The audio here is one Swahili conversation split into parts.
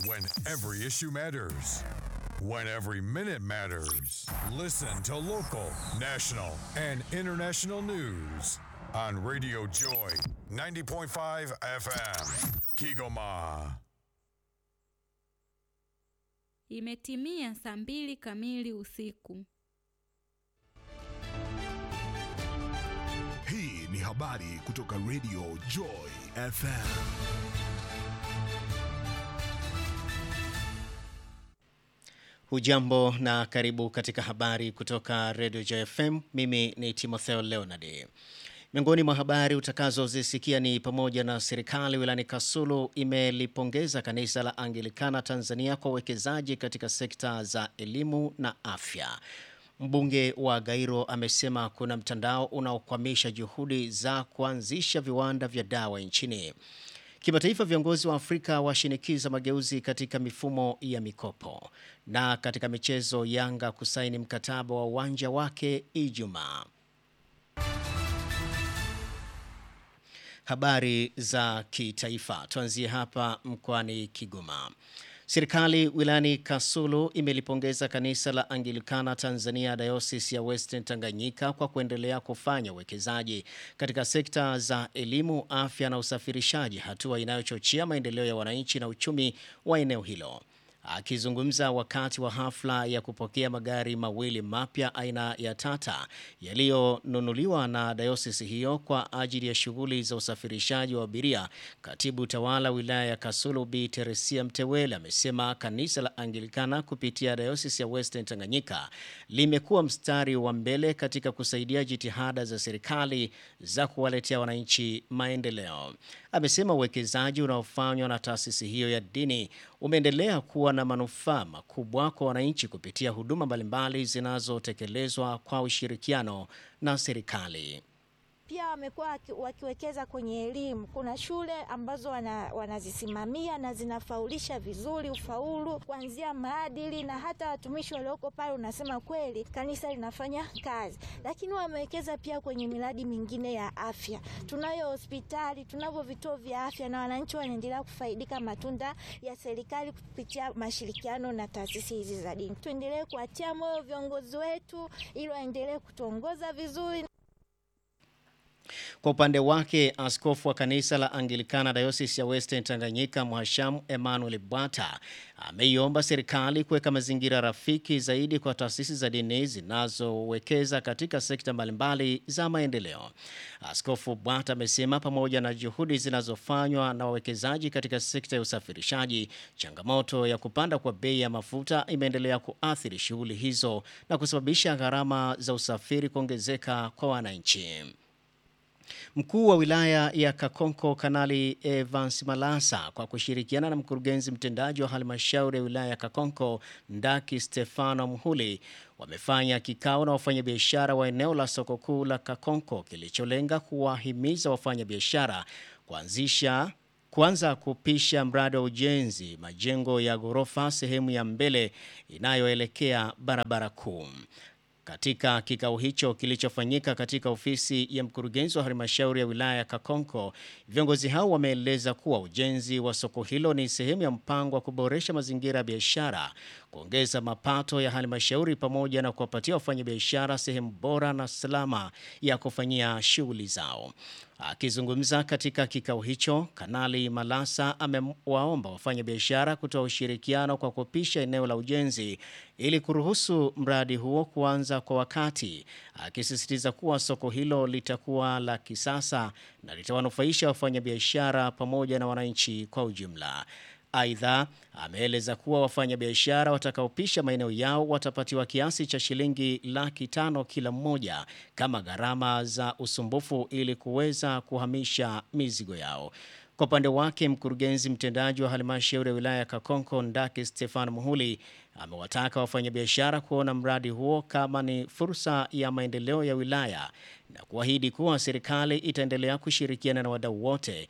When every issue matters. When every minute matters. Listen to local, national, and international news on Radio Joy 90.5 FM. Kigoma. Imetimia saa mbili kamili usiku. Hii ni habari kutoka Radio Joy FM. Hujambo na karibu katika habari kutoka Radio JFM. Mimi ni Timotheo Leonard. Miongoni mwa habari utakazozisikia ni pamoja na serikali wilayani Kasulu imelipongeza kanisa la Anglikana Tanzania kwa uwekezaji katika sekta za elimu na afya. Mbunge wa Gairo amesema kuna mtandao unaokwamisha juhudi za kuanzisha viwanda vya dawa nchini. Kimataifa, viongozi wa Afrika washinikiza mageuzi katika mifumo ya mikopo. Na katika michezo, Yanga kusaini mkataba wa uwanja wake Ijumaa. Habari za kitaifa, tuanzie hapa mkoani Kigoma. Serikali wilayani Kasulu imelipongeza kanisa la Anglikana Tanzania Diocese ya Western Tanganyika kwa kuendelea kufanya uwekezaji katika sekta za elimu, afya na usafirishaji, hatua inayochochea maendeleo ya wananchi na uchumi wa eneo hilo. Akizungumza wakati wa hafla ya kupokea magari mawili mapya aina ya Tata yaliyonunuliwa na dayosisi hiyo kwa ajili ya shughuli za usafirishaji wa abiria, katibu tawala wilaya ya Kasulu Bi Teresia Mtewele amesema kanisa la Anglikana kupitia dayosisi ya Western Tanganyika limekuwa mstari wa mbele katika kusaidia jitihada za serikali za kuwaletea wananchi maendeleo. Amesema uwekezaji unaofanywa na taasisi hiyo ya dini umeendelea kuwa na manufaa makubwa kwa wananchi kupitia huduma mbalimbali zinazotekelezwa kwa ushirikiano na serikali. Pia wamekuwa wakiwekeza kwenye elimu. Kuna shule ambazo wana, wanazisimamia na zinafaulisha vizuri ufaulu kuanzia maadili, na hata watumishi walioko pale, unasema kweli kanisa linafanya kazi. Lakini wamewekeza pia kwenye miradi mingine ya afya. Tunayo hospitali, tunavyo vituo vya afya, na wananchi wanaendelea kufaidika matunda ya serikali kupitia mashirikiano na taasisi hizi za dini. Tuendelee kuatia moyo viongozi wetu ili waendelee kutuongoza vizuri. Kwa upande wake, askofu wa kanisa la Anglikana Diocese ya Western Tanganyika Mhashamu Emmanuel Bwata ameiomba serikali kuweka mazingira rafiki zaidi kwa taasisi za dini zinazowekeza katika sekta mbalimbali za maendeleo. Askofu Bwata amesema pamoja na juhudi zinazofanywa na wawekezaji katika sekta ya usafirishaji, changamoto ya kupanda kwa bei ya mafuta imeendelea kuathiri shughuli hizo na kusababisha gharama za usafiri kuongezeka kwa wananchi. Mkuu wa wilaya ya Kakonko Kanali Evans Malasa kwa kushirikiana na mkurugenzi mtendaji wa halmashauri ya wilaya ya Kakonko Ndaki Stefano Mhuli wamefanya kikao na wafanyabiashara wa eneo la soko kuu la Kakonko kilicholenga kuwahimiza wafanyabiashara kuanzisha kuanza kupisha mradi wa ujenzi majengo ya ghorofa sehemu ya mbele inayoelekea barabara kuu. Katika kikao hicho kilichofanyika katika ofisi ya mkurugenzi wa halmashauri ya wilaya ya Kakonko, viongozi hao wameeleza kuwa ujenzi wa soko hilo ni sehemu ya mpango wa kuboresha mazingira ya biashara, kuongeza mapato ya halmashauri pamoja na kuwapatia wafanyabiashara sehemu bora na salama ya kufanyia shughuli zao. Akizungumza katika kikao hicho, Kanali Malasa amewaomba wafanyabiashara kutoa ushirikiano kwa kupisha eneo la ujenzi ili kuruhusu mradi huo kuanza kwa wakati, akisisitiza kuwa soko hilo litakuwa la kisasa na litawanufaisha wafanyabiashara pamoja na wananchi kwa ujumla. Aidha, ameeleza kuwa wafanyabiashara watakaopisha maeneo yao watapatiwa kiasi cha shilingi laki tano kila mmoja kama gharama za usumbufu ili kuweza kuhamisha mizigo yao. Kwa upande wake, mkurugenzi mtendaji wa halmashauri ya wilaya ya Kakonko Ndaki Stefano Muhuli amewataka wafanyabiashara kuona mradi huo kama ni fursa ya maendeleo ya wilaya na kuahidi kuwa serikali itaendelea kushirikiana na wadau wote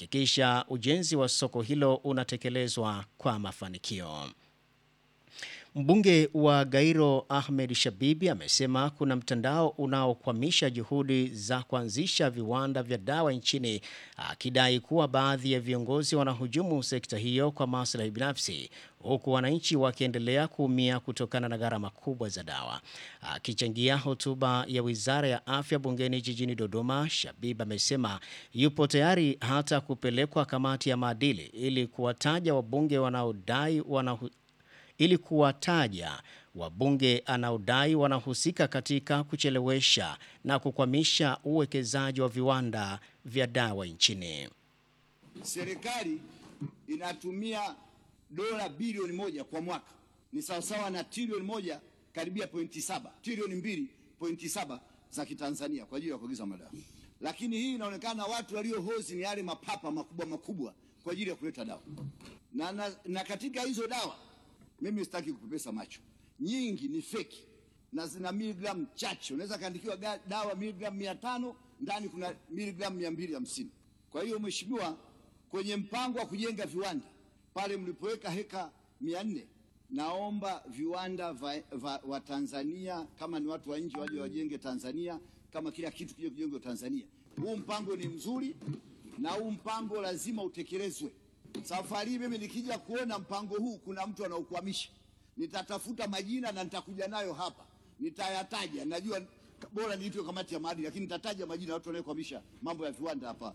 kuhakikisha ujenzi wa soko hilo unatekelezwa kwa mafanikio. Mbunge wa Gairo Ahmed Shabibi amesema kuna mtandao unaokwamisha juhudi za kuanzisha viwanda vya dawa nchini, akidai kuwa baadhi ya viongozi wanahujumu sekta hiyo kwa maslahi binafsi, huku wananchi wakiendelea kuumia kutokana na gharama kubwa za dawa. Akichangia hotuba ya Wizara ya Afya bungeni jijini Dodoma, Shabib amesema yupo tayari hata kupelekwa kamati ya maadili ili kuwataja wabunge wanaodai wanahu ili kuwataja wabunge anaodai wanahusika katika kuchelewesha na kukwamisha uwekezaji wa viwanda vya dawa nchini. Serikali inatumia dola bilioni moja kwa mwaka, ni sawasawa na trilioni moja karibia pointi saba trilioni mbili pointi saba za Kitanzania kwa ajili ya kuagiza madawa, lakini hii inaonekana watu waliohozi ni yale mapapa makubwa makubwa kwa ajili ya kuleta dawa na, na, na katika hizo dawa mimi sitaki kupepesa macho, nyingi ni feki na zina miligramu chache. Unaweza kaandikiwa dawa miligramu mia tano ndani kuna miligramu mia mbili hamsini. Kwa hiyo mheshimiwa, kwenye mpango wa kujenga viwanda pale mlipoweka heka mia nne naomba viwanda va, va, wa Tanzania kama ni watu wa nje waje wajenge Tanzania, kama kila kitu kije kujengwa Tanzania. Huu mpango ni mzuri na huu mpango lazima utekelezwe. Safari hii mimi nikija kuona mpango huu kuna mtu anaukwamisha, nitatafuta majina na nitakuja nayo hapa, nitayataja. Najua bora niitwe kamati ya maadili, lakini nitataja majina ya watu wanaokwamisha mambo ya viwanda hapa.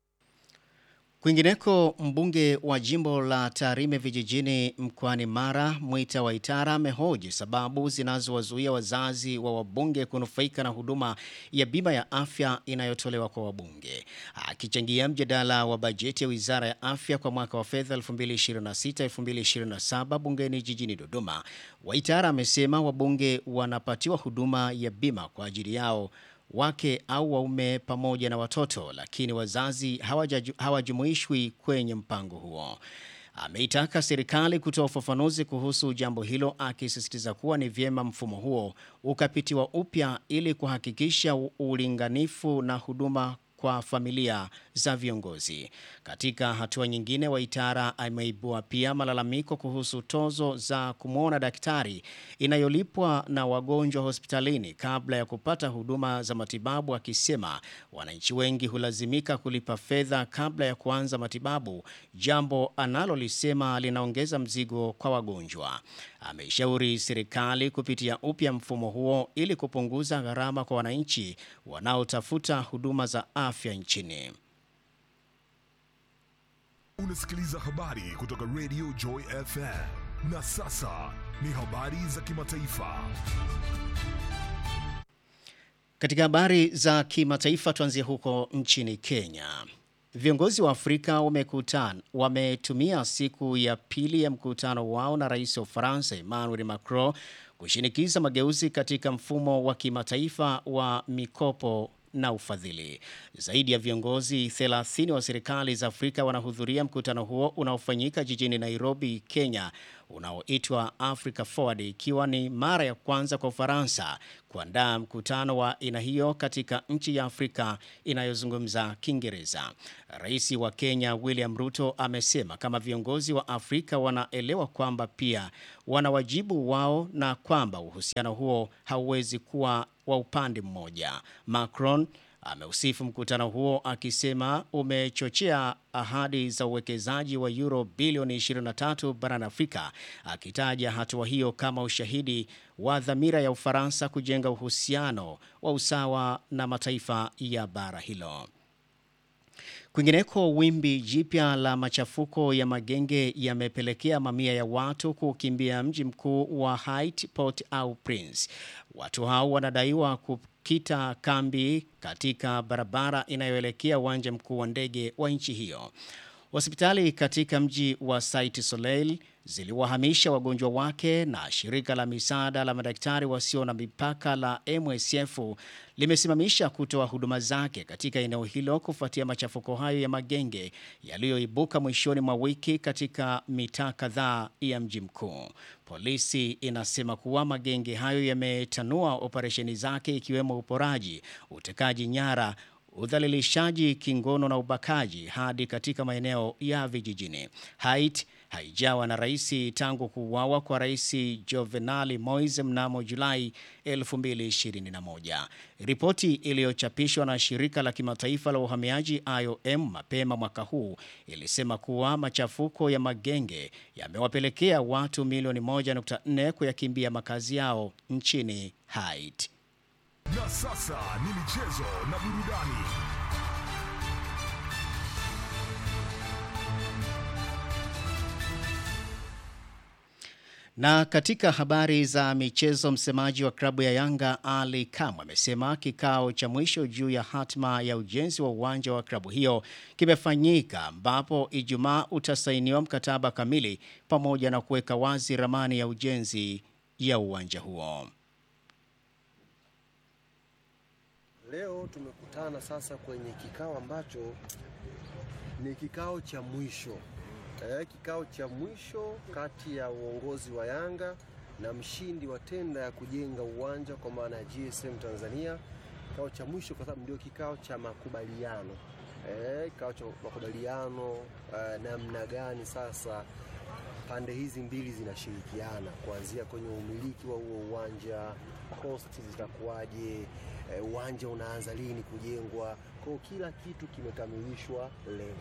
Kwingineko, mbunge wa jimbo la Tarime vijijini mkoani Mara, Mwita Waitara amehoji sababu zinazowazuia wazazi wa wabunge kunufaika na huduma ya bima ya afya inayotolewa kwa wabunge. Akichangia mjadala wa bajeti ya Wizara ya Afya kwa mwaka wa fedha 2026-2027 bungeni jijini Dodoma, Waitara amesema wabunge wanapatiwa huduma ya bima kwa ajili yao wake au waume pamoja na watoto, lakini wazazi hawajumuishwi kwenye mpango huo. Ameitaka serikali kutoa ufafanuzi kuhusu jambo hilo, akisisitiza kuwa ni vyema mfumo huo ukapitiwa upya ili kuhakikisha ulinganifu na huduma kwa familia za viongozi. Katika hatua nyingine, Waitara ameibua pia malalamiko kuhusu tozo za kumwona daktari inayolipwa na wagonjwa hospitalini kabla ya kupata huduma za matibabu, akisema wananchi wengi hulazimika kulipa fedha kabla ya kuanza matibabu, jambo analolisema linaongeza mzigo kwa wagonjwa. Ameishauri serikali kupitia upya mfumo huo ili kupunguza gharama kwa wananchi wanaotafuta huduma za afya nchini. Unasikiliza habari kutoka Radio Joy FM. Na sasa ni habari za kimataifa. Katika habari za kimataifa tuanzie huko nchini Kenya. Viongozi wa Afrika wamekutana wametumia siku ya pili ya mkutano wao na rais wa Ufaransa Emmanuel Macron kushinikiza mageuzi katika mfumo wa kimataifa wa mikopo na ufadhili. Zaidi ya viongozi 30 wa serikali za Afrika wanahudhuria mkutano huo unaofanyika jijini Nairobi, Kenya, unaoitwa Africa Forward, ikiwa ni mara ya kwanza kwa Ufaransa kuandaa mkutano wa aina hiyo katika nchi ya Afrika inayozungumza Kiingereza. Rais wa Kenya William Ruto amesema kama viongozi wa Afrika wanaelewa kwamba pia wana wajibu wao na kwamba uhusiano huo hauwezi kuwa wa upande mmoja. Macron ameusifu mkutano huo akisema umechochea ahadi za uwekezaji wa euro bilioni 23 barani Afrika, akitaja hatua hiyo kama ushahidi wa dhamira ya Ufaransa kujenga uhusiano wa usawa na mataifa ya bara hilo. Kwingineko, wimbi jipya la machafuko ya magenge yamepelekea mamia ya watu kukimbia mji mkuu wa Haiti, Port-au-Prince. Watu hao wanadaiwa kukita kambi katika barabara inayoelekea uwanja mkuu wa ndege wa nchi hiyo. Hospitali katika mji wa Saint Soleil ziliwahamisha wagonjwa wake na shirika la misaada la madaktari wasio na mipaka la MSF limesimamisha kutoa huduma zake katika eneo hilo kufuatia machafuko hayo ya magenge yaliyoibuka mwishoni mwa wiki katika mitaa kadhaa ya mji mkuu. Polisi inasema kuwa magenge hayo yametanua operesheni zake ikiwemo uporaji, utekaji nyara udhalilishaji kingono na ubakaji hadi katika maeneo ya vijijini. Haiti haijawa na rais tangu kuuawa kwa rais Jovenali Moise mnamo Julai 2021. Ripoti iliyochapishwa na shirika la kimataifa la uhamiaji IOM mapema mwaka huu ilisema kuwa machafuko ya magenge yamewapelekea watu milioni 1.4 kuyakimbia makazi yao nchini Haiti. Na sasa ni michezo na burudani. Na katika habari za michezo, msemaji wa klabu ya Yanga Ali Kamwe amesema kikao cha mwisho juu ya hatma ya ujenzi wa uwanja wa klabu hiyo kimefanyika, ambapo Ijumaa utasainiwa mkataba kamili pamoja na kuweka wazi ramani ya ujenzi ya uwanja huo. Leo tumekutana sasa kwenye kikao ambacho ni kikao cha mwisho eh, kikao cha mwisho kati ya uongozi wa Yanga na mshindi wa tenda ya kujenga uwanja kwa maana ya GSM Tanzania. Kikao cha mwisho kwa sababu ndio kikao cha makubaliano eh, kikao cha makubaliano eh, namna gani sasa pande hizi mbili zinashirikiana kuanzia kwenye umiliki wa huo uwanja, cost zitakuwaje, eh, uwanja unaanza lini kujengwa. Kwa hiyo kila kitu kimekamilishwa leo.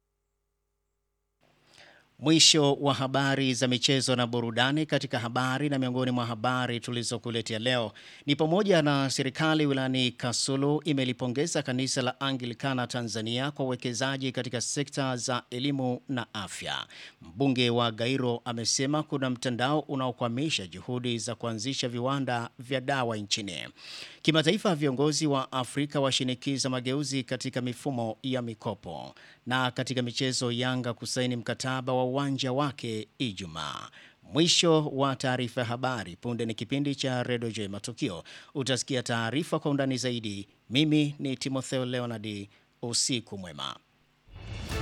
Mwisho wa habari za michezo na burudani. Katika habari na miongoni mwa habari tulizokuletea leo ni pamoja na serikali wilayani Kasulu imelipongeza kanisa la Anglikana Tanzania kwa uwekezaji katika sekta za elimu na afya. Mbunge wa Gairo amesema kuna mtandao unaokwamisha juhudi za kuanzisha viwanda vya dawa nchini. Kimataifa, viongozi wa Afrika washinikiza mageuzi katika mifumo ya mikopo. Na katika michezo, Yanga kusaini mkataba wa uwanja wake Ijumaa. Mwisho wa taarifa ya habari. Punde ni kipindi cha Redio J Matukio. Utasikia taarifa kwa undani zaidi. Mimi ni Timotheo Leonard. Usiku mwema.